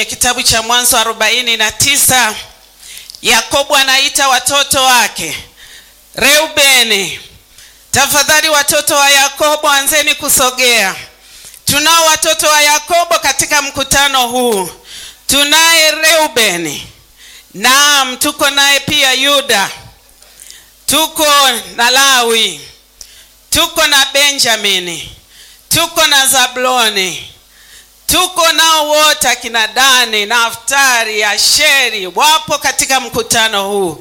kitabu cha Mwanzo arobaini na tisa. Yakobo anaita watoto wake. Reubeni, tafadhali watoto wa Yakobo anzeni kusogea. Tunao watoto wa Yakobo katika mkutano huu. Tunaye Reubeni, naam, tuko naye pia Yuda, tuko na Lawi, tuko na Benjamini, tuko na Zabloni, tuko nao wote akina Dani, Naftari, Asheri wapo katika mkutano huu.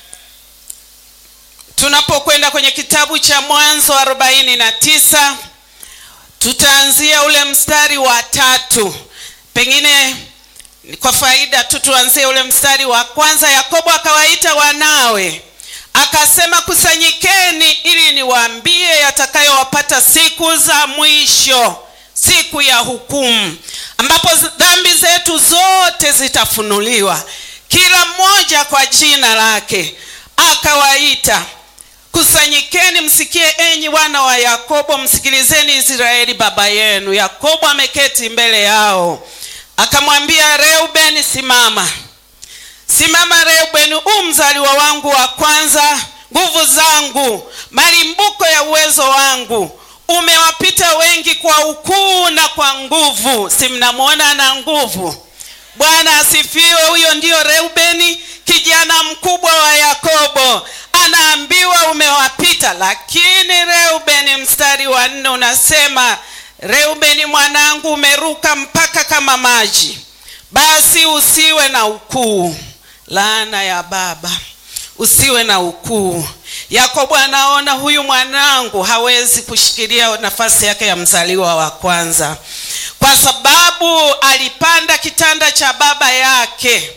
Tunapokwenda kwenye kitabu cha Mwanzo arobaini na tisa tutaanzia ule mstari wa tatu. Pengine kwa faida tu tuanzie ule mstari wa kwanza. Yakobo akawaita wanawe akasema, kusanyikeni ili niwaambie yatakayowapata siku za mwisho, siku ya hukumu, ambapo dhambi zetu zote zitafunuliwa, kila mmoja kwa jina lake. Akawaita, kusanyikeni msikie, enyi wana wa Yakobo, msikilizeni Israeli baba yenu. Yakobo ameketi mbele yao, akamwambia Reubeni, simama Simama Reubeni, u mzaliwa wangu wa kwanza, nguvu zangu, malimbuko ya uwezo wangu. Umewapita wengi kwa ukuu na kwa nguvu. Si mnamwona ana nguvu? Bwana asifiwe. Huyo ndiyo Reubeni, kijana mkubwa wa Yakobo, anaambiwa umewapita. Lakini Reubeni, mstari wa nne unasema, Reubeni mwanangu, umeruka mpaka kama maji, basi usiwe na ukuu laana ya baba, usiwe na ukuu. Yakobo anaona huyu mwanangu hawezi kushikilia nafasi yake ya mzaliwa wa kwanza, kwa sababu alipanda kitanda cha baba yake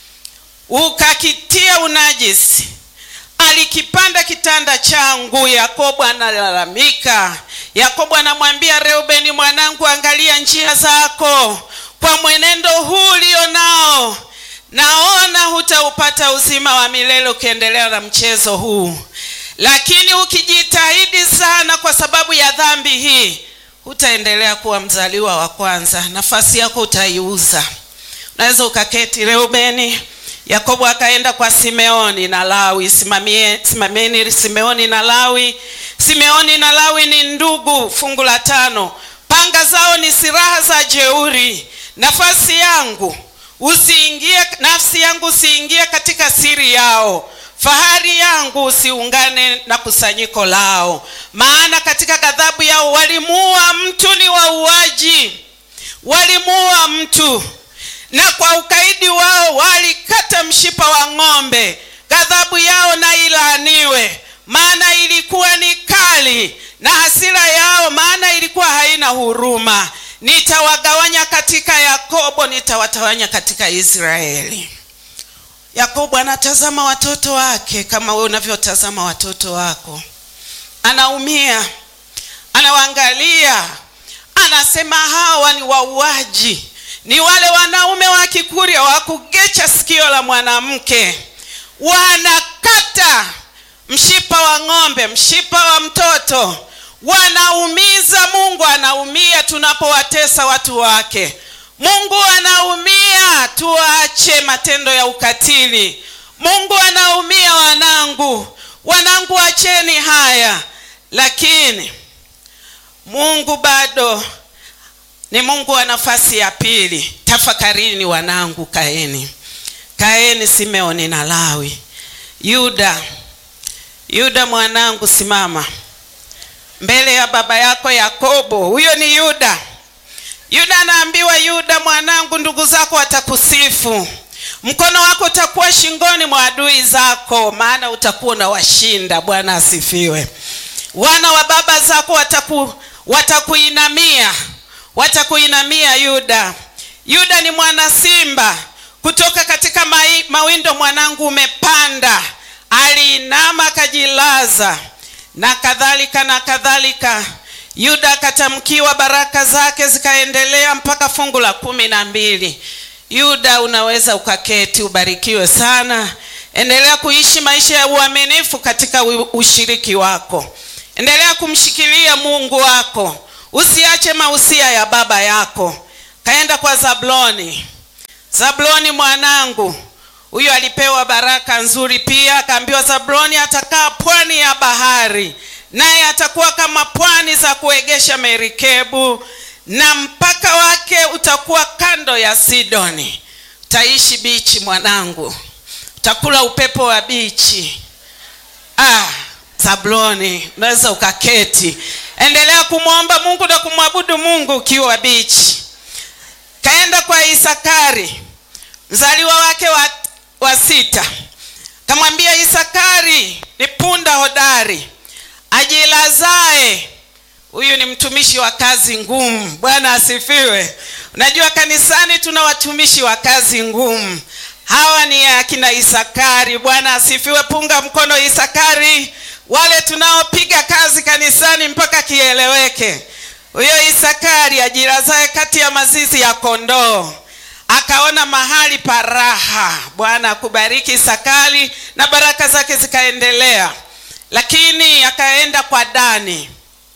ukakitia unajisi. Alikipanda kitanda changu. Yakobo analalamika. Yakobo anamwambia Reubeni, mwanangu, angalia njia zako, kwa mwenendo huu ulio nao naona hutaupata uzima wa milele ukiendelea na mchezo huu, lakini ukijitahidi sana kwa sababu ya dhambi hii, hutaendelea kuwa mzaliwa wa kwanza, nafasi yako utaiuza. Unaweza ukaketi Reubeni. Yakobo akaenda kwa Simeoni na Lawi. Simamie, simamieni Simeoni na Lawi. Simeoni na Lawi ni ndugu. Fungu la tano, panga zao ni silaha za jeuri. Nafasi yangu usiingie nafsi yangu usiingie katika siri yao, fahari yangu usiungane na kusanyiko lao, maana katika ghadhabu yao walimuua mtu, ni wauaji, walimuua mtu, na kwa ukaidi wao walikata mshipa wa ng'ombe. Ghadhabu yao na ilaaniwe, maana ilikuwa ni kali, na hasira yao, maana ilikuwa haina huruma. Nitawagawanya katika Yakobo, nitawatawanya katika Israeli. Yakobo anatazama watoto wake kama wewe unavyotazama watoto wako, anaumia, anawaangalia, anasema hawa ni wauaji, ni wale wanaume wa Kikuria wa kugecha sikio la mwanamke, wanakata mshipa wa ng'ombe, mshipa wa mtoto wanaumiza. Mungu anaumia tunapowatesa watu wake. Mungu anaumia tuache matendo ya ukatili. Mungu anaumia, wanangu, wanangu, acheni haya. Lakini Mungu bado ni Mungu wa nafasi ya pili. Tafakarini wanangu, kaeni, kaeni, Simeoni na Lawi. Yuda, Yuda mwanangu, simama mbele ya baba yako Yakobo. Huyo ni Yuda. Yuda anaambiwa, Yuda mwanangu, ndugu zako watakusifu, mkono wako utakuwa shingoni mwa adui zako, maana utakuwa unawashinda. Bwana asifiwe. Wana wa baba zako wataku, watakuinamia, watakuinamia Yuda. Yuda ni mwana simba kutoka katika mai, mawindo. Mwanangu umepanda. Aliinama akajilaza na kadhalika na kadhalika. Yuda akatamkiwa baraka zake zikaendelea mpaka fungu la kumi na mbili. Yuda, unaweza ukaketi, ubarikiwe sana. Endelea kuishi maisha ya uaminifu katika ushiriki wako, endelea kumshikilia Mungu wako, usiache mausia ya baba yako. Kaenda kwa Zabloni. zabuloni mwanangu huyu alipewa baraka nzuri pia akaambiwa zabuloni atakaa pwani ya bahari naye atakuwa kama pwani za kuegesha merikebu na mpaka wake utakuwa kando ya sidoni utaishi bichi mwanangu utakula upepo wa bichi ah, zabuloni unaweza ukaketi endelea kumwomba mungu na kumwabudu mungu ukiwa bichi kaenda kwa isakari mzaliwa wake wa, wa sita kamwambia isakari ni punda hodari ajilazae huyu ni mtumishi wa kazi ngumu bwana asifiwe unajua kanisani tuna watumishi wa kazi ngumu hawa ni akina isakari bwana asifiwe punga mkono isakari wale tunaopiga kazi kanisani mpaka kieleweke huyo isakari ajilazae kati ya mazizi ya kondoo akaona mahali pa raha bwana akubariki isakari na baraka zake zikaendelea lakini akaenda kwa dani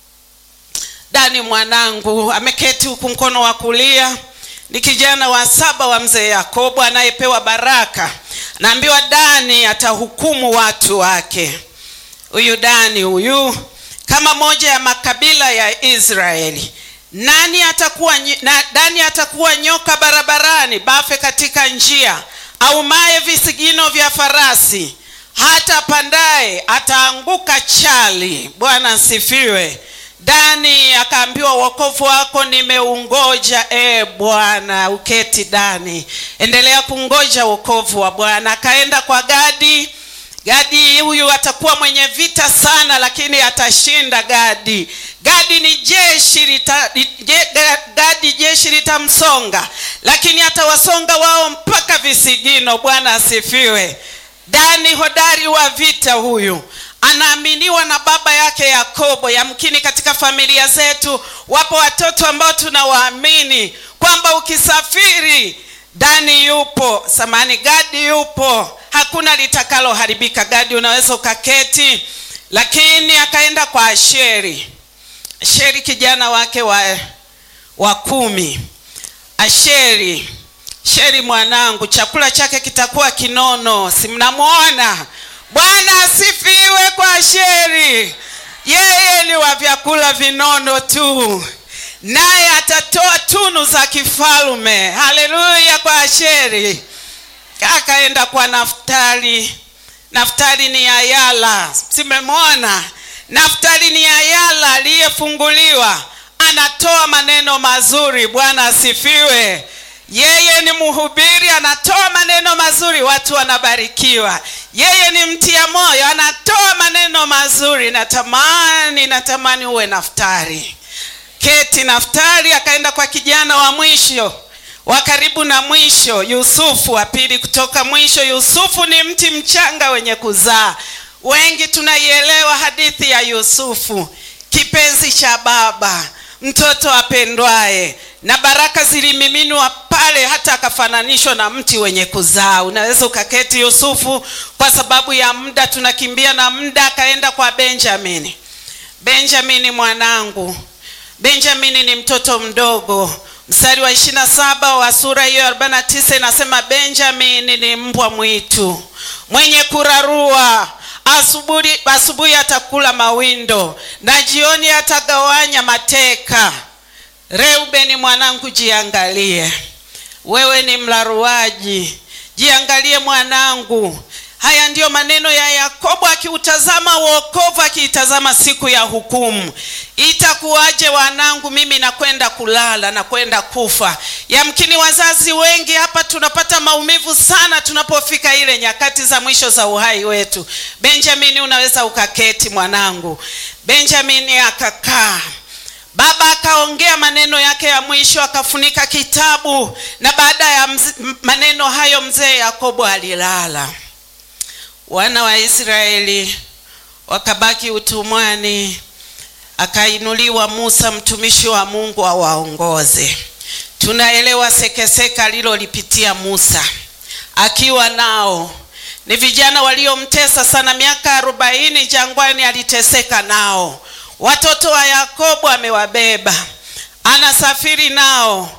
dani mwanangu ameketi huku mkono wa kulia ni kijana wa saba wa mzee yakobo anayepewa baraka naambiwa dani atahukumu watu wake huyu dani huyu kama moja ya makabila ya israeli nani atakuwa na, dani atakuwa nyoka barabarani bafe katika njia aumaye visigino vya farasi hata pandaye ataanguka chali bwana asifiwe dani akaambiwa wokovu wako nimeungoja e bwana uketi dani endelea kungoja wokovu wa bwana akaenda kwa gadi gadi huyu atakuwa mwenye vita sana lakini atashinda gadi gadi ni jeshi lita, je, gadi jeshi litamsonga lakini atawasonga wao mpaka visigino bwana asifiwe dani hodari wa vita huyu anaaminiwa na baba yake yakobo yamkini katika familia zetu wapo watoto ambao tunawaamini kwamba ukisafiri dani yupo samani gadi yupo hakuna litakaloharibika gadi unaweza ukaketi lakini akaenda kwa asheri asheri kijana wake wa, wa kumi asheri sheri mwanangu chakula chake kitakuwa kinono si mnamwona bwana asifiwe kwa sheri yeye ni wa vyakula vinono tu naye atatoa tunu za kifalume haleluya kwa asheri akaenda kwa naftali naftali ni ayala simemwona naftali ni ayala aliyefunguliwa anatoa maneno mazuri bwana asifiwe yeye ni mhubiri anatoa maneno mazuri watu wanabarikiwa yeye ni mtia moyo anatoa maneno mazuri natamani natamani uwe naftari keti naftari akaenda kwa kijana wa mwisho wa karibu na mwisho yusufu wa pili kutoka mwisho yusufu ni mti mchanga wenye kuzaa wengi tunaielewa hadithi ya yusufu kipenzi cha baba mtoto apendwaye na baraka zilimiminwa pale hata akafananishwa na mti wenye kuzaa unaweza ukaketi yusufu kwa sababu ya muda tunakimbia na muda akaenda kwa benjamini benjamini mwanangu benjamini ni mtoto mdogo mstari wa ishirina saba wa sura hiyo arobaini na tisa inasema benjamini ni mbwa mwitu mwenye kurarua asubuhi asubuhi atakula mawindo na jioni atagawanya mateka reubeni mwanangu jiangalie wewe ni mlaruaji jiangalie mwanangu haya ndiyo maneno ya yakobo akiutazama uokovu akiitazama siku ya hukumu itakuwaje wanangu mimi nakwenda kulala nakwenda kufa yamkini wazazi wengi hapa tunapata maumivu sana tunapofika ile nyakati za mwisho za uhai wetu benjamini unaweza ukaketi mwanangu benjamini akakaa baba akaongea maneno yake ya mwisho akafunika kitabu na baada ya mz, maneno hayo mzee yakobo alilala wana wa israeli wakabaki utumwani akainuliwa musa mtumishi wa mungu awaongoze tunaelewa sekeseka alilolipitia musa akiwa nao ni vijana waliomtesa sana miaka arobaini jangwani aliteseka nao watoto wa yakobo amewabeba anasafiri nao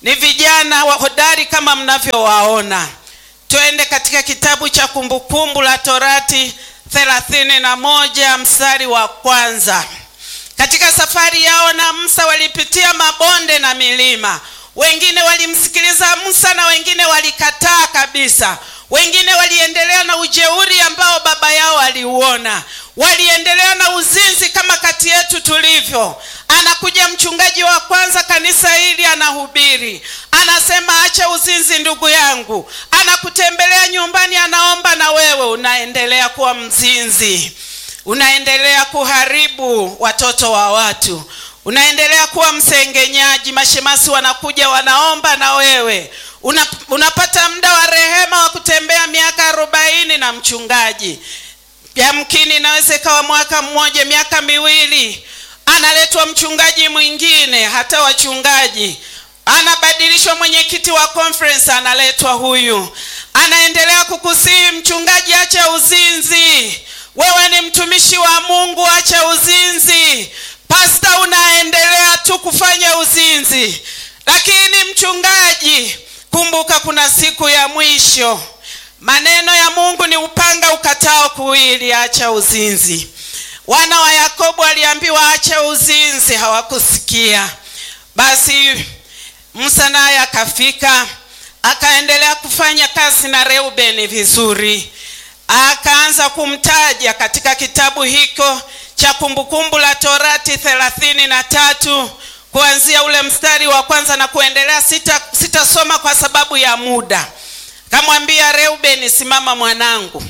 ni vijana wa hodari kama mnavyowaona. Twende katika kitabu cha Kumbukumbu la Torati thelathini na moja mstari wa kwanza. Katika safari yao na Musa walipitia mabonde na milima. Wengine walimsikiliza Musa na wengine walikataa kabisa. Wengine waliendelea na ujeuri ambao baba yao aliuona. Waliendelea na uzinzi kama kati yetu tulivyo. Anakuja mchungaji wa kwanza kanisa hili, anahubiri, anasema acha uzinzi ndugu yangu. Anakutembelea nyumbani, anaomba, na wewe unaendelea kuwa mzinzi, unaendelea kuharibu watoto wa watu, unaendelea kuwa msengenyaji. Mashemasi wanakuja wanaomba, na wewe una, unapata muda wa rehema wa kutembea miaka arobaini na mchungaji. Yamkini inaweza ikawa mwaka mmoja, miaka miwili, analetwa mchungaji mwingine, hata wachungaji anabadilishwa, mwenyekiti wa conference analetwa huyu, anaendelea kukusihi mchungaji, acha uzinzi, wewe ni mtumishi wa Mungu, acha uzinzi. Pasta, unaendelea tu kufanya uzinzi. Lakini mchungaji, kumbuka kuna siku ya mwisho. Maneno ya Mungu ni upanga ukatao kuwili, acha uzinzi. Wana wa Yakobo waliambiwa acha uzinzi, hawakusikia. Basi Musa naye akafika, akaendelea kufanya kazi na Reubeni vizuri, akaanza kumtaja katika kitabu hiko cha Kumbukumbu la Torati thelathini na tatu kuanzia ule mstari wa kwanza na kuendelea. Sita sitasoma kwa sababu ya muda. Kamwambia Reubeni, simama mwanangu.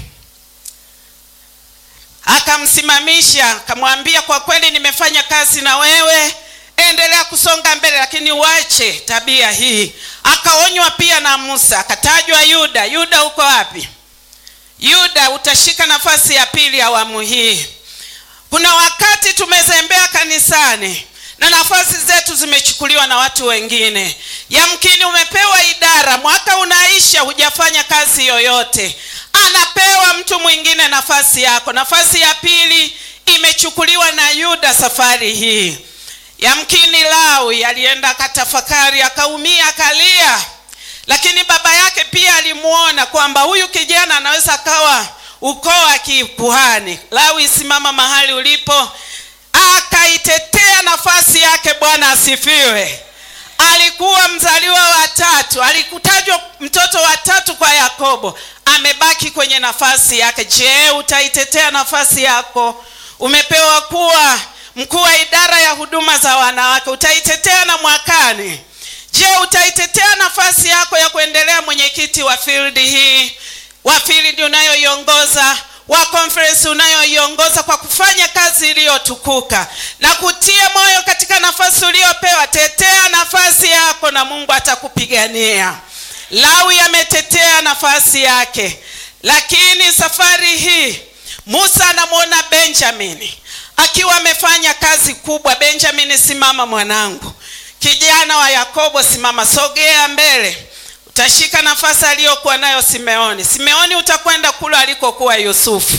Akamsimamisha, akamwambia kwa kweli nimefanya kazi na wewe, endelea kusonga mbele, lakini uache tabia hii. Akaonywa pia na Musa, akatajwa Yuda. Yuda uko wapi? Yuda, utashika nafasi ya pili awamu hii. Kuna wakati tumezembea kanisani na nafasi zetu zimechukuliwa na watu wengine. Yamkini umepewa idara, mwaka unaisha, hujafanya kazi yoyote, anapewa mtu mwingine nafasi yako. Nafasi ya pili imechukuliwa na Yuda safari hii. Yamkini Lawi alienda akatafakari, akaumia, akalia, lakini baba yake pia alimuona kwamba huyu kijana anaweza akawa ukoo wa kikuhani. Lawi, simama mahali ulipo akaitetea nafasi yake. Bwana asifiwe. Alikuwa mzaliwa wa tatu, alikutajwa mtoto wa tatu kwa Yakobo, amebaki kwenye nafasi yake. Je, utaitetea nafasi yako? Umepewa kuwa mkuu wa idara ya huduma za wanawake, utaitetea na mwakani? Je, utaitetea nafasi yako ya kuendelea mwenyekiti wa field hii, wa field unayoiongoza wa conference unayoiongoza kwa kufanya kazi iliyotukuka na kutia moyo katika nafasi uliyopewa. Tetea nafasi yako na Mungu atakupigania. Lawi ametetea nafasi yake, lakini safari hii Musa anamwona Benjamini akiwa amefanya kazi kubwa. Benjamini, simama mwanangu. Kijana wa Yakobo, simama, sogea mbele utashika nafasi aliyokuwa nayo Simeoni. Simeoni utakwenda kule alikokuwa Yusufu.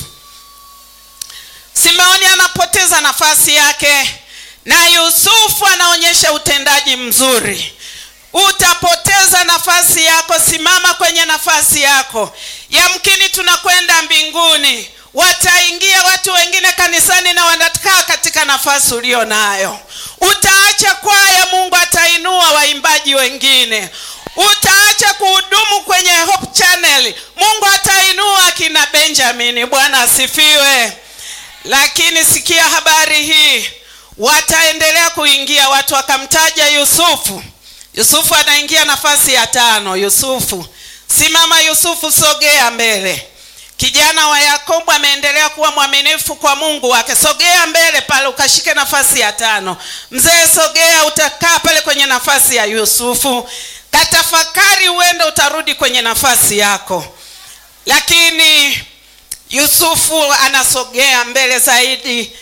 Simeoni anapoteza nafasi yake na Yusufu anaonyesha utendaji mzuri. Utapoteza nafasi yako, simama kwenye nafasi yako. Yamkini tunakwenda mbinguni, wataingia watu wengine kanisani na wanakaa katika nafasi ulio nayo. Utaacha kwaya, Mungu atainua waimbaji wengine utaacha kuhudumu kwenye Hope Channel, Mungu atainua akina Benjamin. Bwana asifiwe. Lakini sikia habari hii, wataendelea kuingia watu, wakamtaja Yusufu. Yusufu anaingia nafasi ya tano. Yusufu, simama. Yusufu, sogea mbele. Kijana wa Yakobo ameendelea kuwa mwaminifu kwa Mungu wake. Sogea mbele pale ukashike nafasi ya tano. Mzee, sogea, utakaa pale kwenye nafasi ya Yusufu. Katafakari, huenda utarudi kwenye nafasi yako. Lakini Yusufu anasogea mbele zaidi,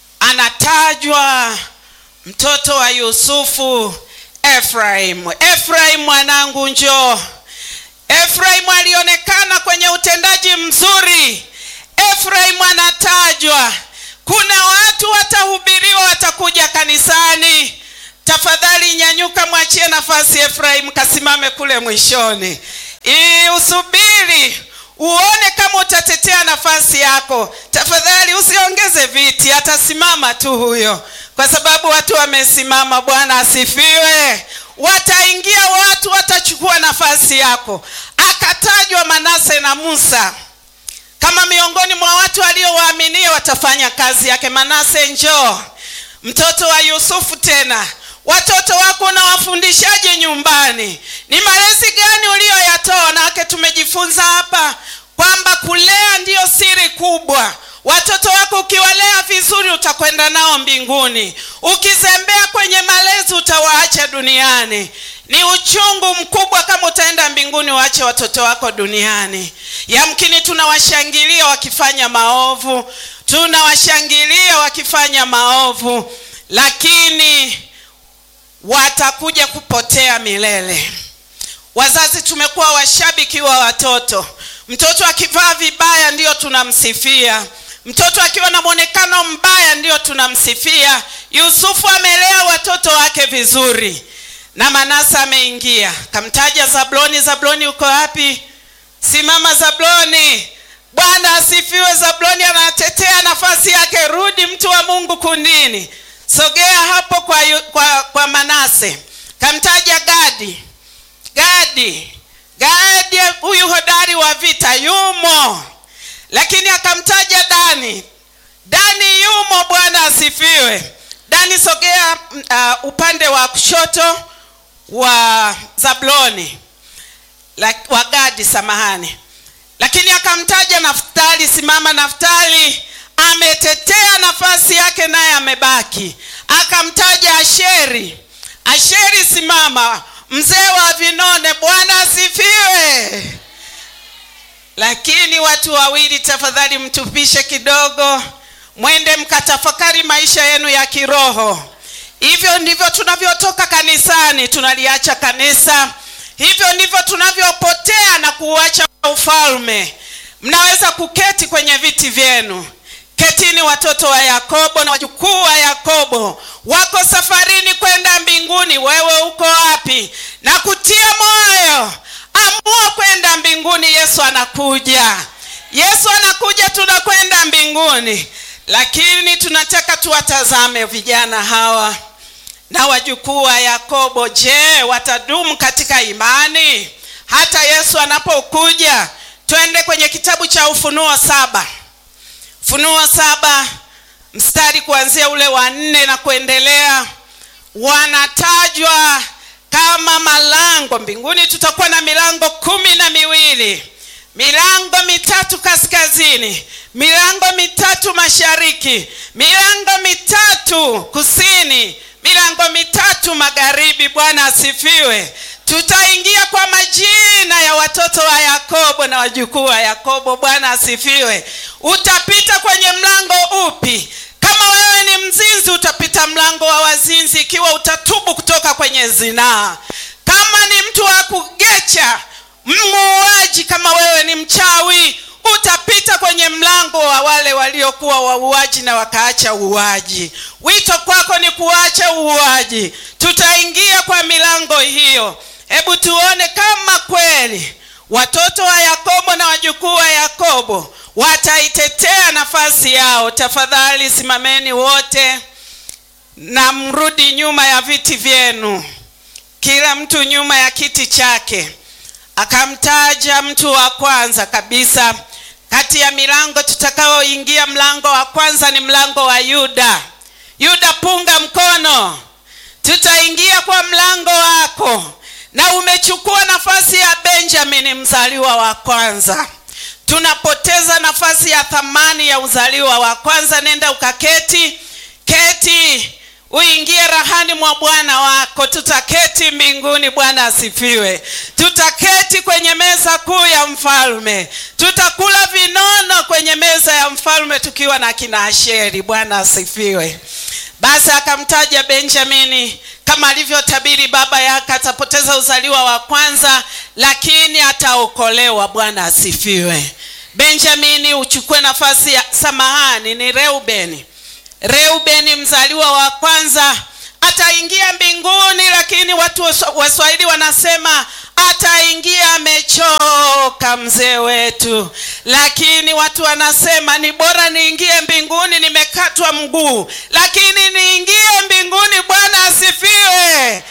anatajwa mtoto wa Yusufu, Efraim. Efraim mwanangu, njoo. Efraim alionekana kwenye utendaji mzuri. Efraim anatajwa. Kuna watu watahubiriwa, watakuja kanisani tafadhali nyanyuka mwachie nafasi efraim kasimame kule mwishoni ili usubiri uone kama utatetea nafasi yako tafadhali usiongeze viti atasimama tu huyo kwa sababu watu wamesimama bwana asifiwe wataingia watu watachukua nafasi yako akatajwa manase na musa kama miongoni mwa watu waliowaaminia watafanya kazi yake manase njoo mtoto wa yusufu tena watoto wako unawafundishaje nyumbani ni malezi gani uliyoyatoa wanawake tumejifunza hapa kwamba kulea ndiyo siri kubwa watoto wako ukiwalea vizuri utakwenda nao mbinguni ukizembea kwenye malezi utawaacha duniani ni uchungu mkubwa kama utaenda mbinguni waache watoto wako duniani yamkini tunawashangilia wakifanya maovu tunawashangilia wakifanya maovu lakini watakuja kupotea milele wazazi tumekuwa washabiki wa watoto mtoto akivaa vibaya ndiyo tunamsifia mtoto akiwa na mwonekano mbaya ndiyo tunamsifia yusufu amelea watoto wake vizuri na manasa ameingia kamtaja zabloni zabloni uko wapi simama zabloni bwana asifiwe zabloni anatetea nafasi yake rudi mtu wa mungu kundini sogea hapo kwa, yu, kwa, kwa manase kamtaja gadi gadi gadi huyu hodari wa vita yumo lakini akamtaja dani dani yumo bwana asifiwe dani sogea uh, upande wa kushoto wa zabloni la, wa gadi samahani lakini akamtaja naftali simama naftali ametetea nafasi yake naye amebaki akamtaja asheri asheri simama mzee wa vinone bwana asifiwe lakini watu wawili tafadhali mtupishe kidogo mwende mkatafakari maisha yenu ya kiroho hivyo ndivyo tunavyotoka kanisani tunaliacha kanisa hivyo ndivyo tunavyopotea na kuuacha ufalme mnaweza kuketi kwenye viti vyenu ketini watoto wa yakobo na wajukuu wa yakobo wako safarini kwenda mbinguni wewe uko wapi na kutia moyo amua kwenda mbinguni yesu anakuja yesu anakuja tunakwenda mbinguni lakini tunataka tuwatazame vijana hawa na wajukuu wa yakobo je watadumu katika imani hata yesu anapokuja twende kwenye kitabu cha ufunuo saba funuo saba mstari kuanzia ule wa nne na kuendelea wanatajwa kama malango mbinguni tutakuwa na milango kumi na miwili milango mitatu kaskazini milango mitatu mashariki milango mitatu kusini milango mitatu magharibi bwana asifiwe tutaingia kwa majina ya watoto wa yakobo na wajukuu wa yakobo bwana asifiwe utapita kwenye mlango upi kama wewe ni mzinzi utapita mlango wa wazinzi ikiwa utatubu kutoka kwenye zinaa kama ni mtu wa kugecha muuaji kama wewe ni mchawi utapita kwenye mlango wa wale waliokuwa wauaji na wakaacha uuaji wito kwako ni kuacha uuaji tutaingia kwa milango hiyo hebu tuone kama kweli watoto wa yakobo na wajukuu wa yakobo wataitetea nafasi yao tafadhali simameni wote na mrudi nyuma ya viti vyenu kila mtu nyuma ya kiti chake akamtaja mtu wa kwanza kabisa kati ya milango tutakaoingia mlango wa kwanza ni mlango wa yuda yuda punga mkono tutaingia kwa mlango wako na umechukua nafasi ya benjamini mzaliwa wa kwanza tunapoteza nafasi ya thamani ya uzaliwa wa kwanza nenda ukaketi keti uingie rahani mwa bwana wako tutaketi mbinguni bwana asifiwe tutaketi kwenye meza kuu ya mfalme tutakula vinono kwenye meza ya mfalme tukiwa na kina asheri bwana asifiwe basi akamtaja benjamini kama alivyotabiri baba yake atapoteza uzaliwa wa kwanza lakini ataokolewa bwana asifiwe benjamini uchukue nafasi ya samahani ni reubeni reubeni mzaliwa wa kwanza ataingia mbinguni lakini watu wa- waswahili wanasema ataingia amechoka mzee wetu lakini watu wanasema ni bora niingie mbinguni nimekatwa mguu lakini niingie mbinguni bwana asifiwe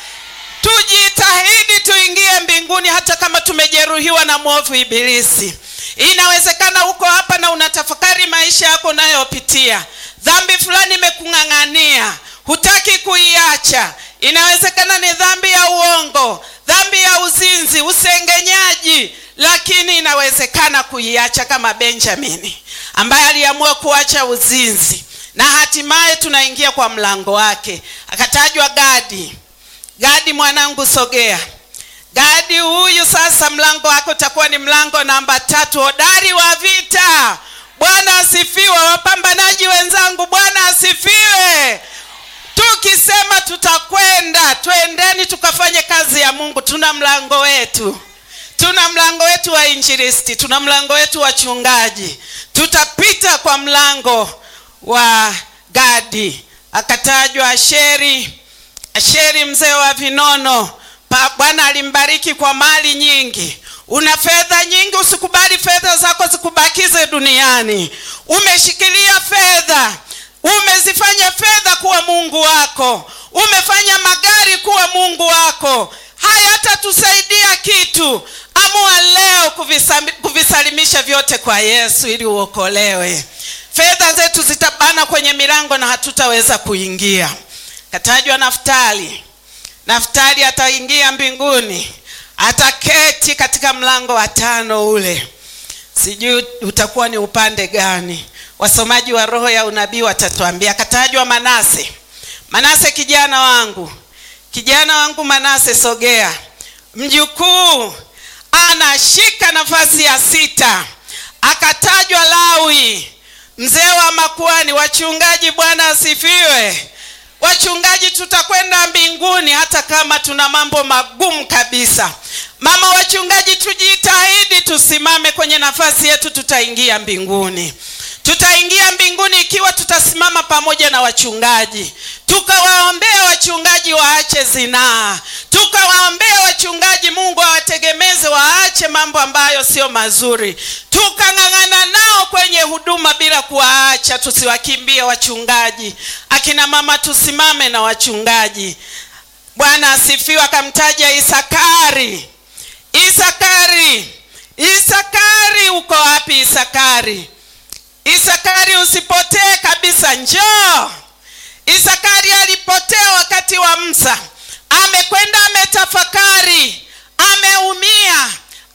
tujitahidi tuingie mbinguni hata kama tumejeruhiwa na mwovu ibilisi inawezekana uko hapa na unatafakari maisha yako unayopitia dhambi fulani imekung'ang'ania hutaki kuiacha inawezekana ni dhambi ya uongo dhambi ya uzinzi usengenyaji lakini inawezekana kuiacha kama benjamini ambaye aliamua kuacha uzinzi na hatimaye tunaingia kwa mlango wake akatajwa gadi gadi mwanangu sogea gadi huyu sasa mlango wake utakuwa ni mlango namba tatu hodari wa vita bwana asifiwe wapambanaji wenzangu bwana asifiwe tukisema tutakwenda twendeni tukafanye kazi ya mungu tuna mlango wetu tuna mlango wetu wa injilisti tuna mlango wetu wa chungaji tutapita kwa mlango wa gadi akatajwa asheri asheri mzee wa vinono Pa- bwana alimbariki kwa mali nyingi una fedha nyingi usikubali fedha zako zikubakize duniani umeshikilia fedha umezifanya fedha kuwa mungu wako umefanya magari kuwa mungu wako hayatatusaidia kitu amua leo kuvisam- kuvisalimisha vyote kwa yesu ili uokolewe fedha zetu zitabana kwenye milango na hatutaweza kuingia katajwa naftali naftali ataingia mbinguni ataketi katika mlango wa tano ule sijui utakuwa ni upande gani wasomaji wa roho ya unabii watatuambia katajwa manase manase kijana wangu kijana wangu manase sogea mjukuu anashika nafasi ya sita akatajwa lawi mzee wa makuani wachungaji bwana asifiwe wachungaji tutakwenda mbinguni hata kama tuna mambo magumu kabisa mama wachungaji tujitahidi tusimame kwenye nafasi yetu tutaingia mbinguni tutaingia mbinguni ikiwa tutasimama pamoja na wachungaji tukawaombea wachungaji waache zinaa tukawaombea wachungaji mungu awategemeze waache mambo ambayo sio mazuri tukang'ang'ana nao kwenye huduma bila kuwaacha tusiwakimbie wachungaji akina mama tusimame na wachungaji bwana asifiwe akamtaja isakari isakari isakari uko wapi isakari isakari usipotee kabisa njoo isakari alipotea wakati wa msa amekwenda ametafakari ameumia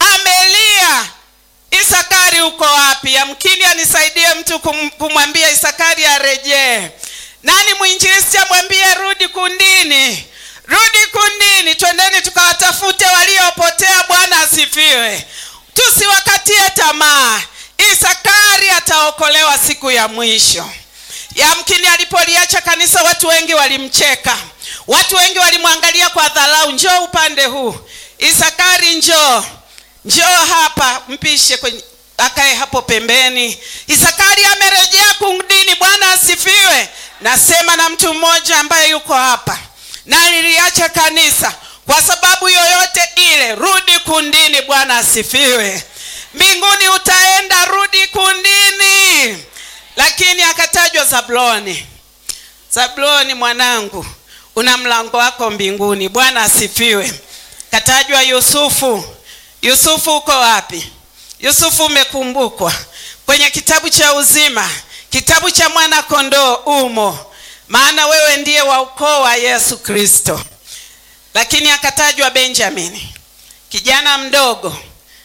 amelia isakari uko wapi yamkini anisaidie mtu kum, kumwambia isakari arejee nani mwinjilisti amwambie rudi kundini rudi kundini twendeni tukawatafute waliopotea bwana asifiwe tusiwakatie tamaa isakari ataokolewa siku ya mwisho yamkini alipoliacha kanisa watu wengi walimcheka watu wengi walimwangalia kwa dharau njoo upande huu isakari njoo njoo hapa mpishe kwenye akae hapo pembeni isakari amerejea kundini bwana asifiwe nasema na mtu mmoja ambaye yuko hapa na niliacha kanisa kwa sababu yoyote ile rudi kundini bwana asifiwe mbinguni utaenda rudi kundini lakini akatajwa zabuloni zabuloni mwanangu una mlango wako mbinguni bwana asifiwe katajwa yusufu yusufu uko wapi yusufu umekumbukwa kwenye kitabu cha uzima kitabu cha mwana kondoo umo maana wewe ndiye wa ukoo wa yesu kristo lakini akatajwa benjamini kijana mdogo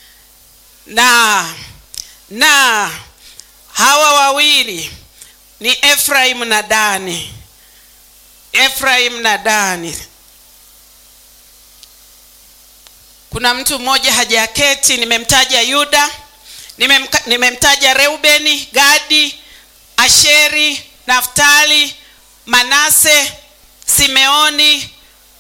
na na hawa wawili ni efraim na dani efraim na dani kuna mtu mmoja hajaketi nimemtaja yuda nimemka- nimemtaja reubeni gadi asheri naftali manase simeoni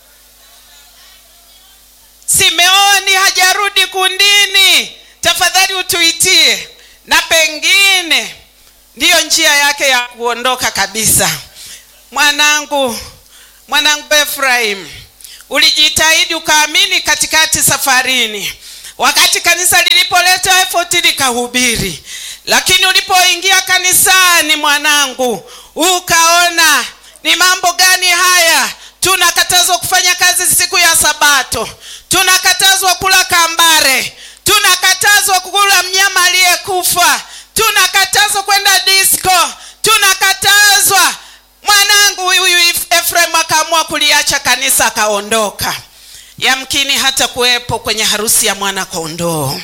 simeoni hajarudi kundini tafadhali utuitie na pengine ndiyo njia yake ya kuondoka kabisa mwanangu mwanangu Efraim, ulijitahidi ukaamini katikati safarini, wakati kanisa lilipoleta effort likahubiri, lakini ulipoingia kanisani mwanangu, ukaona ni mambo gani haya? Tunakatazwa kufanya kazi siku ya Sabato, tunakatazwa kula kambare, tunakatazwa kula mnyama aliyekufa, tunakatazwa kwenda disco, tunakatazwa. Mwanangu huyu Efraim akaamua kuliacha kanisa, akaondoka. Yamkini hata kuwepo kwenye harusi ya mwana kondoo.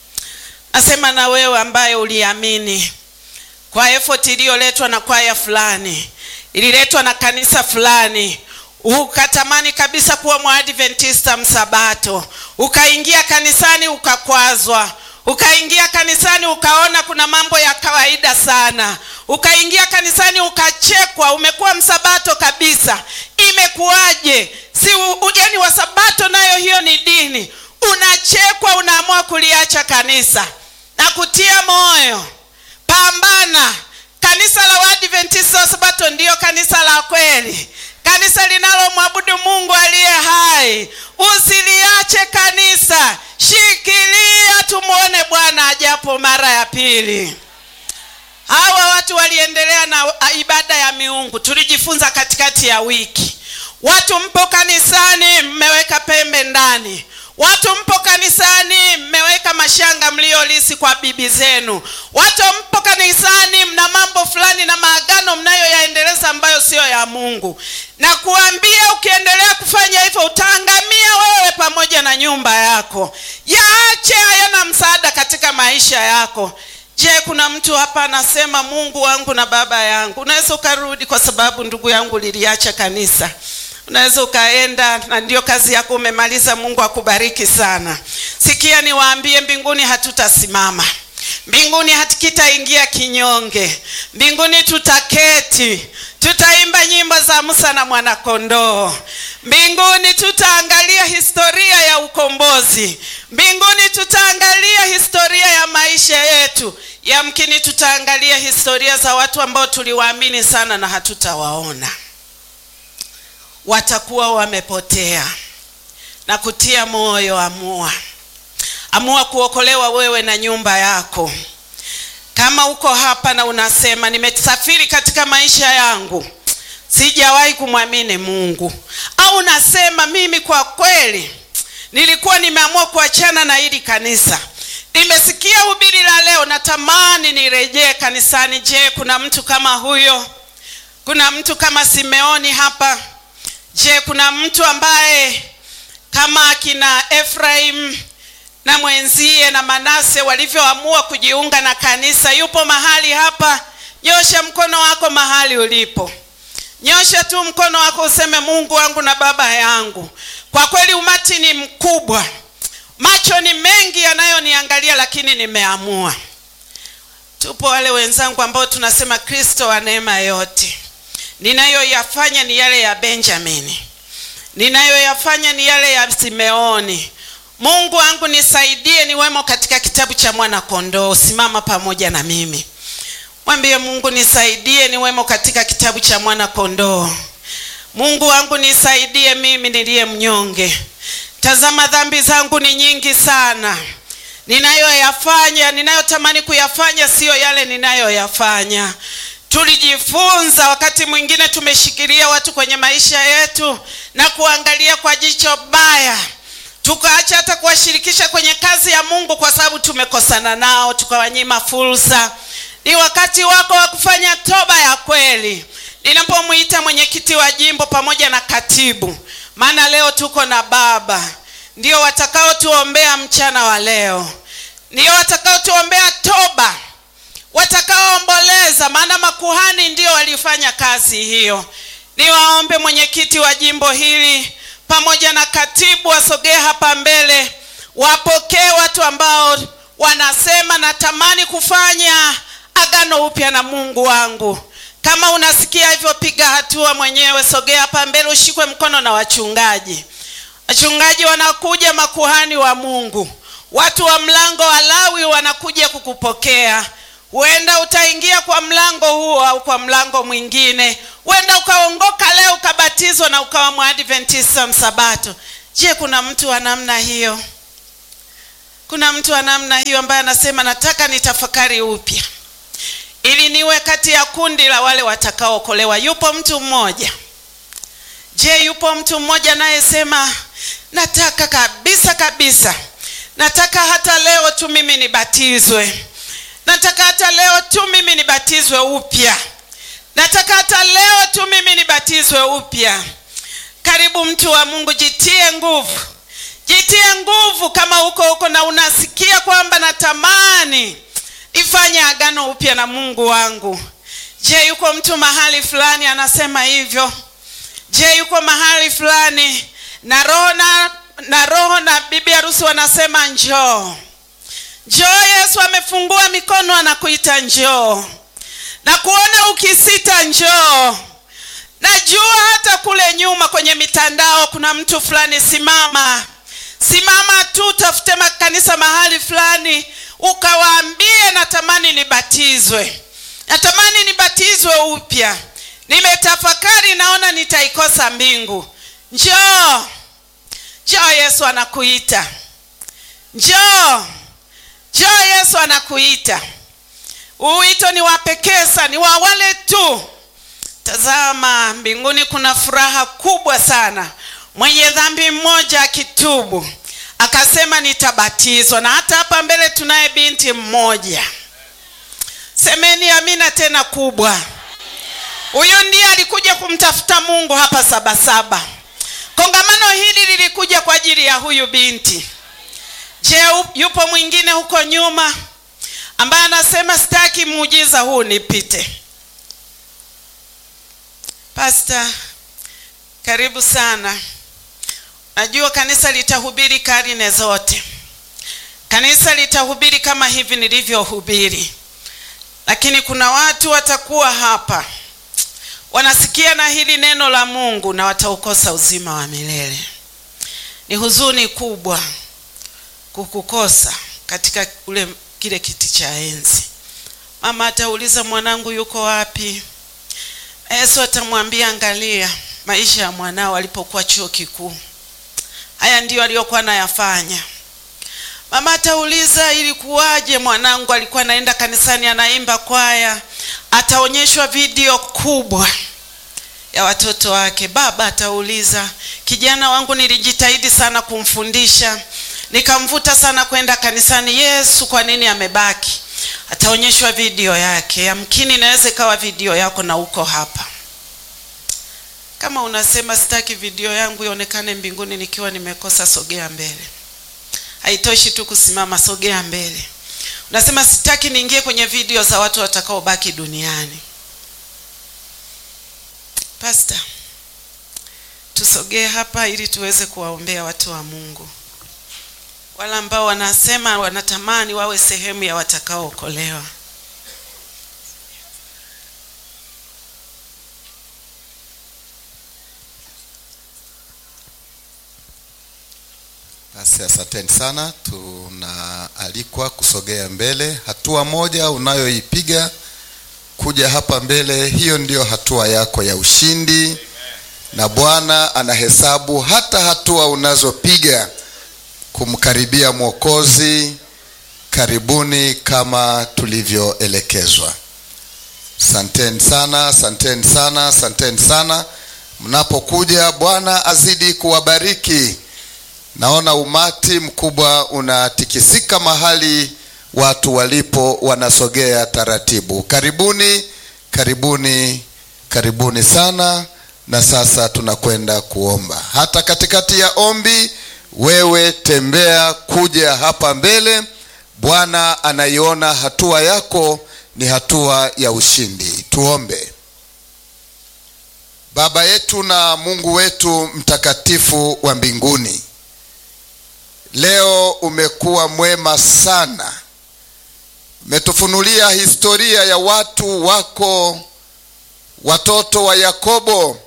Nasema na wewe ambaye uliamini kwa effort iliyoletwa na kwaya fulani, ililetwa na kanisa fulani, ukatamani kabisa kuwa mwadventista msabato, ukaingia kanisani ukakwazwa, ukaingia kanisani ukaona kuna mambo ya kawaida sana, ukaingia kanisani ukachekwa, umekuwa msabato kabisa. Imekuwaje? si ugeni wa sabato nayo hiyo ni dini? Unachekwa, unaamua kuliacha kanisa na kutia moyo, pambana. Kanisa la Waadventista wa Sabato ndiyo kanisa la kweli, kanisa linalomwabudu Mungu aliye hai. Usiliache kanisa, shikilia, tumwone Bwana ajapo mara ya pili. Hawa watu waliendelea na ibada ya miungu, tulijifunza katikati ya wiki. Watu mpo kanisani, mmeweka pembe ndani Watu mpo kanisani mmeweka mashanga mliolisi kwa bibi zenu. Watu mpo kanisani mna mambo fulani na maagano mnayoyaendeleza ambayo siyo ya Mungu, na kuambia ukiendelea kufanya hivyo utaangamia wewe pamoja na nyumba yako. Yaache, hayana msaada katika maisha yako. Je, kuna mtu hapa anasema Mungu wangu na baba yangu? Unaweza ukarudi, kwa sababu ndugu yangu liliacha kanisa unaweza ukaenda na ndio kazi yako umemaliza. Mungu akubariki sana. Sikia niwaambie, mbinguni hatutasimama, mbinguni hatukitaingia kinyonge, mbinguni tutaketi, tutaimba nyimbo za Musa na mwanakondoo. Mbinguni tutaangalia historia ya ukombozi, mbinguni tutaangalia historia ya maisha yetu. Yamkini tutaangalia historia za watu ambao tuliwaamini sana na hatutawaona watakuwa wamepotea. Na kutia moyo, amua, amua kuokolewa wewe na nyumba yako. Kama uko hapa na unasema nimesafiri katika maisha yangu, sijawahi kumwamini Mungu, au unasema mimi kwa kweli nilikuwa nimeamua kuachana na hili kanisa, nimesikia hubiri la leo, natamani nirejee kanisani. Je, kuna mtu kama huyo? Kuna mtu kama Simeoni hapa? Je, kuna mtu ambaye kama akina Efraim na mwenzie na Manase walivyoamua kujiunga na kanisa? Yupo mahali hapa? Nyosha mkono wako mahali ulipo, nyosha tu mkono wako useme, Mungu wangu na baba yangu. Kwa kweli umati ni mkubwa, macho ni mengi yanayoniangalia, lakini nimeamua. Tupo wale wenzangu ambao tunasema Kristo wa neema yote ninayoyafanya ni yale ya Benjamini, ninayoyafanya ni yale ya Simeoni. Mungu wangu nisaidie niwemo katika kitabu cha mwana kondoo. Simama pamoja na mimi, mwambie Mungu nisaidie niwemo katika kitabu cha mwana kondoo. Mungu wangu nisaidie mimi niliye mnyonge. Tazama dhambi zangu ni nyingi sana, ninayoyafanya ninayotamani kuyafanya siyo yale ninayoyafanya. Tulijifunza wakati mwingine tumeshikilia watu kwenye maisha yetu na kuangalia kwa jicho baya, tukaacha hata kuwashirikisha kwenye kazi ya Mungu kwa sababu tumekosana nao, tukawanyima fursa. Ni wakati wako wa kufanya toba ya kweli. Ninapomwita mwenyekiti wa jimbo pamoja na katibu, maana leo tuko na baba, ndio watakaotuombea mchana wa leo, ndio watakaotuombea toba watakaoomboleza maana makuhani ndio walifanya kazi hiyo. Niwaombe mwenyekiti wa jimbo hili pamoja na katibu wasogee hapa mbele, wapokee watu ambao wanasema natamani kufanya agano upya na Mungu wangu. Kama unasikia hivyo, piga hatua mwenyewe, sogea hapa mbele, ushikwe mkono na wachungaji. Wachungaji wanakuja, makuhani wa Mungu, watu wa mlango wa Lawi wanakuja kukupokea huenda utaingia kwa mlango huo au kwa mlango mwingine huenda ukaongoka leo ukabatizwa na ukawa mwadventista msabato je kuna mtu wa namna hiyo kuna mtu wa namna hiyo ambaye anasema nataka nitafakari upya ili niwe kati ya kundi la wale watakaookolewa yupo mtu mmoja je yupo mtu mmoja anayesema nataka kabisa kabisa nataka hata leo tu mimi nibatizwe nataka hata leo tu mimi nibatizwe upya nataka hata leo tu mimi nibatizwe upya karibu mtu wa mungu jitie nguvu jitie nguvu kama huko huko na unasikia kwamba natamani ifanye agano upya na mungu wangu je yuko mtu mahali fulani anasema hivyo je yuko mahali fulani na roho na, na roho na bibi harusi wanasema njoo njoo yesu amefungua mikono anakuita njoo na kuona ukisita njoo najua hata kule nyuma kwenye mitandao kuna mtu fulani simama simama tu tafute makanisa mahali fulani ukawaambie natamani nibatizwe natamani nibatizwe upya nimetafakari naona nitaikosa mbingu njoo njoo yesu anakuita njoo njoo yesu anakuita huu wito ni wa pekee sana ni wa wale tu tazama mbinguni kuna furaha kubwa sana mwenye dhambi mmoja akitubu akasema nitabatizwa na hata hapa mbele tunaye binti mmoja semeni amina tena kubwa huyu ndiye alikuja kumtafuta mungu hapa sabasaba kongamano hili lilikuja kwa ajili ya huyu binti je yupo mwingine huko nyuma ambaye anasema sitaki muujiza huu nipite pasta karibu sana najua kanisa litahubiri karne zote kanisa litahubiri kama hivi nilivyohubiri lakini kuna watu watakuwa hapa wanasikia na hili neno la mungu na wataukosa uzima wa milele ni huzuni kubwa kukukosa katika ule kile kiti cha enzi mama atauliza mwanangu yuko wapi yesu atamwambia angalia maisha ya mwanao alipokuwa chuo kikuu haya ndiyo aliyokuwa nayafanya mama atauliza ilikuwaje mwanangu alikuwa anaenda kanisani anaimba kwaya ataonyeshwa video kubwa ya watoto wake baba atauliza kijana wangu nilijitahidi sana kumfundisha nikamvuta sana kwenda kanisani yesu kwa nini amebaki ataonyeshwa video yake yamkini inaweza ikawa video yako na uko hapa kama unasema sitaki video yangu ionekane mbinguni nikiwa nimekosa sogea mbele haitoshi tu kusimama sogea mbele unasema sitaki niingie kwenye video za watu watakaobaki duniani pasta tusogee hapa ili tuweze kuwaombea watu wa mungu wale ambao wanasema wanatamani wawe sehemu ya watakaookolewa Basi asanteni sana, tunaalikwa kusogea mbele. Hatua moja unayoipiga kuja hapa mbele, hiyo ndiyo hatua yako ya ushindi, na Bwana anahesabu hata hatua unazopiga kumkaribia Mwokozi. Karibuni kama tulivyoelekezwa. Asanteni sana, asanteni sana, asanteni sana. Mnapokuja, Bwana azidi kuwabariki. Naona umati mkubwa unatikisika mahali watu walipo, wanasogea taratibu. Karibuni, karibuni, karibuni sana. Na sasa tunakwenda kuomba. Hata katikati ya ombi, wewe tembea kuja hapa mbele. Bwana anaiona hatua yako ni hatua ya ushindi. Tuombe. Baba yetu na Mungu wetu mtakatifu wa mbinguni, leo umekuwa mwema sana. Umetufunulia historia ya watu wako, watoto wa Yakobo,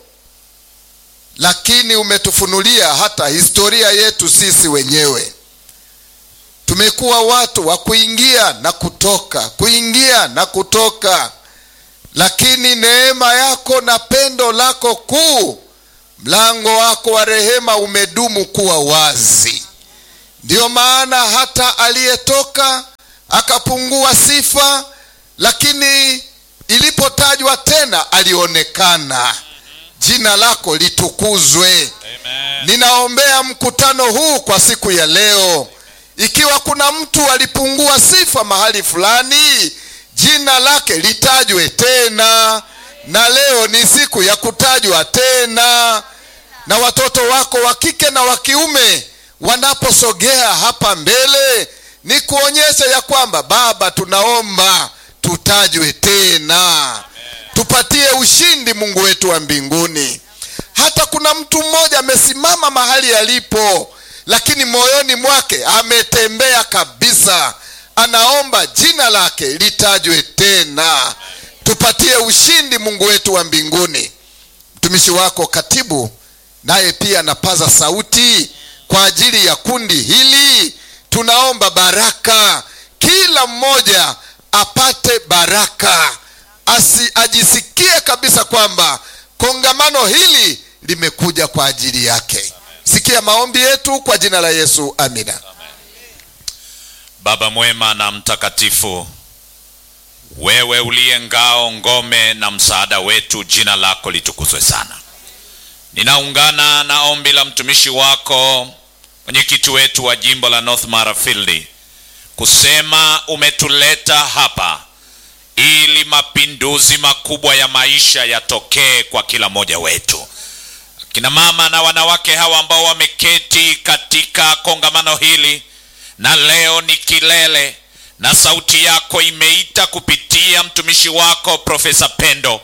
lakini umetufunulia hata historia yetu sisi wenyewe. tumekuwa watu wa kuingia na kutoka kuingia na kutoka lakini neema yako na pendo lako kuu mlango wako wa rehema umedumu kuwa wazi ndiyo maana hata aliyetoka akapungua sifa lakini ilipotajwa tena alionekana jina lako litukuzwe ninaombea mkutano huu kwa siku ya leo ikiwa kuna mtu alipungua sifa mahali fulani jina lake litajwe tena na leo ni siku ya kutajwa tena na watoto wako wa kike na wa kiume wanaposogea hapa mbele ni kuonyesha ya kwamba baba tunaomba tutajwe tena tupatie ushindi mungu wetu wa mbinguni hata kuna mtu mmoja amesimama mahali alipo lakini moyoni mwake ametembea kabisa anaomba jina lake litajwe tena tupatie ushindi mungu wetu wa mbinguni mtumishi wako katibu naye pia anapaza sauti kwa ajili ya kundi hili tunaomba baraka kila mmoja apate baraka Asi, ajisikie kabisa kwamba kongamano hili limekuja kwa ajili yake sikia maombi yetu kwa jina la yesu amina baba mwema na mtakatifu wewe uliye ngao ngome na msaada wetu jina lako litukuzwe sana ninaungana na ombi la mtumishi wako mwenyekiti wetu wa jimbo la north mara field kusema umetuleta hapa ili mapinduzi makubwa ya maisha yatokee kwa kila mmoja wetu kina mama na wanawake hawa ambao wameketi katika kongamano hili na leo ni kilele na sauti yako imeita kupitia mtumishi wako profesa pendo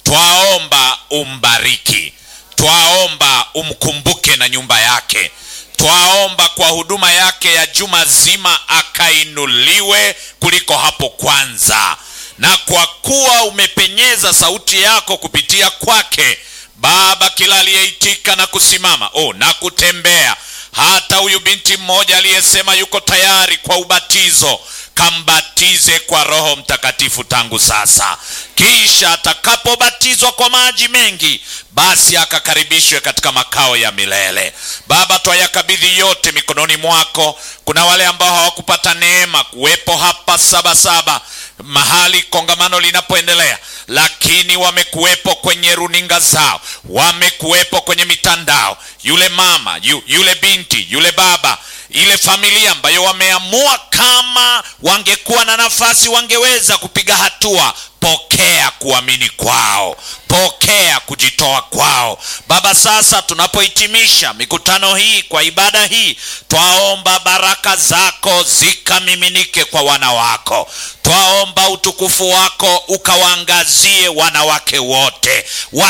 twaomba umbariki twaomba umkumbuke na nyumba yake twaomba kwa huduma yake ya juma zima akainuliwe kuliko hapo kwanza na kwa kuwa umepenyeza sauti yako kupitia kwake baba kila aliyeitika na kusimama oh, na kutembea hata huyu binti mmoja aliyesema yuko tayari kwa ubatizo kambatize kwa roho mtakatifu tangu sasa kisha atakapobatizwa kwa maji mengi basi akakaribishwe katika makao ya milele baba twayakabidhi yote mikononi mwako kuna wale ambao hawakupata neema kuwepo hapa sabasaba mahali kongamano linapoendelea lakini wamekuwepo kwenye runinga zao wamekuwepo kwenye mitandao yule mama yu, yule binti yule baba ile familia ambayo wameamua kama wangekuwa na nafasi wangeweza kupiga hatua pokea kuamini kwao pokea kujitoa kwao baba sasa tunapohitimisha mikutano hii kwa ibada hii twaomba baraka zako zikamiminike kwa wana wako twaomba utukufu wako ukawaangazie wanawake wote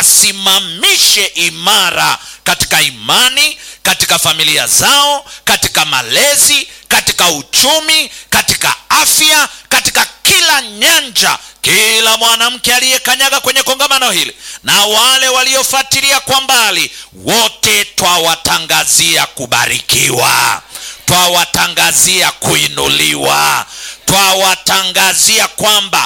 wasimamishe imara katika imani katika familia zao katika malezi katika uchumi katika afya katika kila nyanja kila mwanamke aliyekanyaga kwenye kongamano hili na wale waliofuatilia kwa mbali wote twawatangazia kubarikiwa twawatangazia kuinuliwa twawatangazia kwamba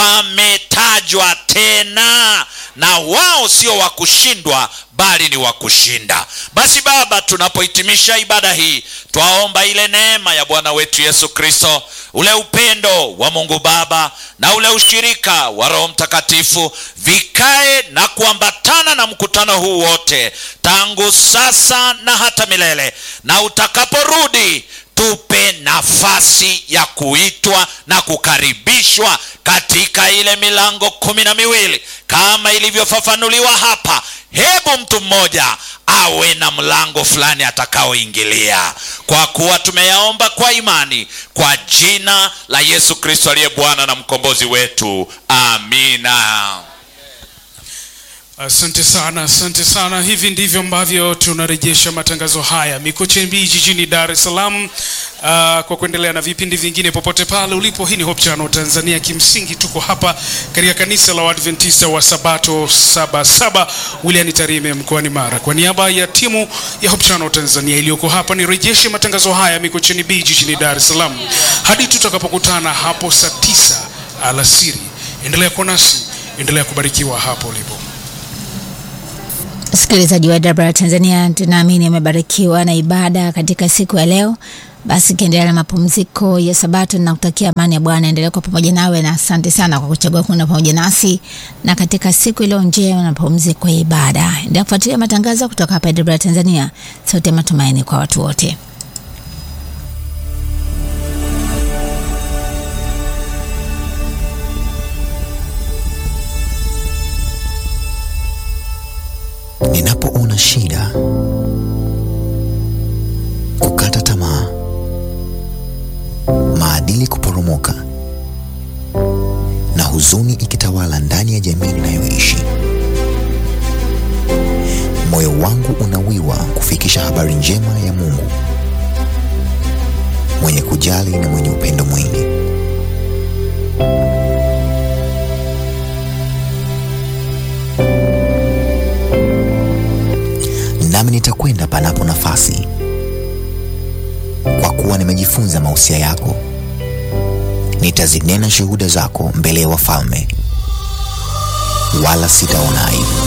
wametajwa tena na wao sio wa kushindwa bali ni wa kushinda basi baba tunapohitimisha ibada hii twaomba ile neema ya bwana wetu yesu kristo ule upendo wa mungu baba na ule ushirika wa roho mtakatifu vikae na kuambatana na mkutano huu wote tangu sasa na hata milele na utakaporudi tupe nafasi ya kuitwa na kukaribishwa katika ile milango kumi na miwili kama ilivyofafanuliwa hapa hebu mtu mmoja awe na mlango fulani atakaoingilia kwa kuwa tumeyaomba kwa imani kwa jina la yesu kristo aliye bwana na mkombozi wetu amina Asante sana, asante sana. Hivi ndivyo ambavyo tunarejesha matangazo haya Mikocheni jijini Dar es Salaam. Uh, kwa kuendelea na vipindi vingine popote pale ulipo, hii ni Hope Channel Tanzania. Kimsingi tuko hapa katika kanisa la Waadventista wa Sabato Sabasaba William Tarime mkoani Mara. Kwa niaba ya timu ya Hope Channel Tanzania iliyoko hapa, nirejeshe matangazo haya Mikocheni B jijini Dar es Salaam hadi tutakapokutana hapo saa tisa alasiri. Endelea kuwa nasi, endelea kubarikiwa hapo ulipo. Msikilizaji wa Dabra Tanzania, tunaamini amebarikiwa na ibada katika siku ya leo. Basi kiendelea na mapumziko ya Sabato na kutakia amani ya Bwana endelea kwa pamoja nawe, na asante sana kwa kuchagua kuenda pamoja nasi na katika siku iliyo njema na mapumziko ya ibada. Endelea kufuatilia matangazo kutoka hapa Dabra Tanzania, sote matumaini kwa watu wote. Ninapoona shida, kukata tamaa, maadili kuporomoka na huzuni ikitawala ndani ya jamii ninayoishi, moyo wangu unawiwa kufikisha habari njema ya Mungu mwenye kujali na mwenye upendo mwingi. nami nitakwenda panapo nafasi, kwa kuwa nimejifunza mausia yako. Nitazinena shuhuda zako mbele ya wafalme, wala sitaona aibu.